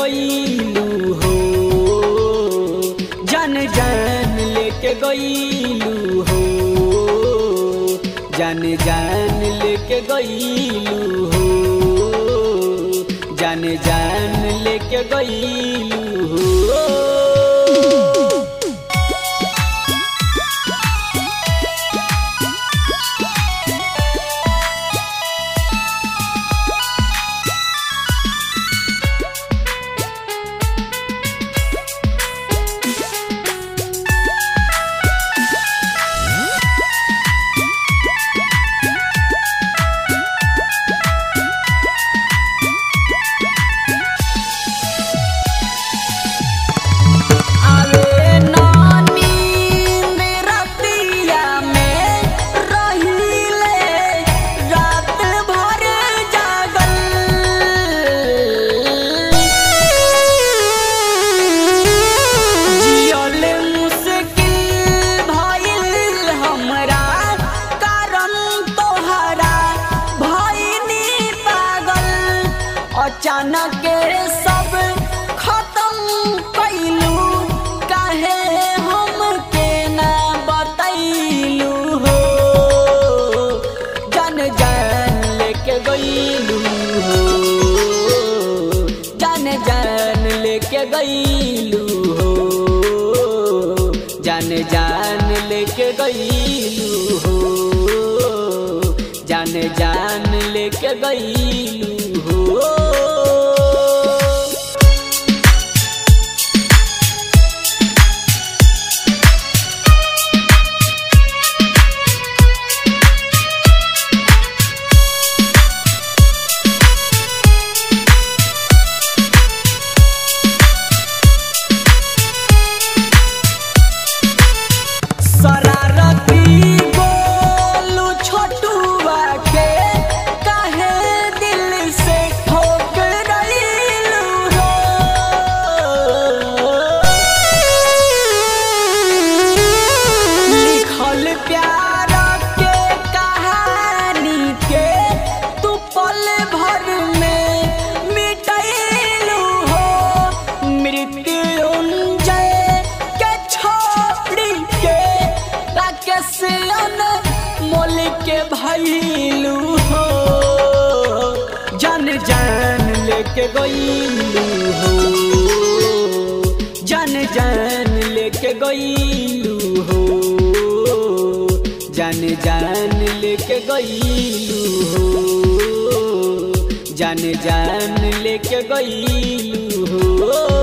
गईलू हो जान जान लेके गईलू हो जान जान लेके गईलू हो जान जान लेके गईलू हो आवे नानी रतिया में रहिले रात भर जागल जियल मुश्किल भइल हमरा कारण तोहरा भइनी पागल अचानक सब खत्म कैलू काहे हमके ना बतैलू हो जान जान लेके गईलू हो जान जान लेके गईलू हो जान जान लेके गईलू हो जान जान लेके गईलू हो शरारती बोलू छोटुआ के काहे दिल से ठोक रहीलू हो लिखल प्यार के कहानी के तू पल भर में मिटैलू हो मृत्युंजय के छोड़ी के राकेश मोल के भैलू हो जान जान लेके गईलू हो जान जान लेके गईलू हो जान जान लेके गईलू हो जान जान लेके गईलू हो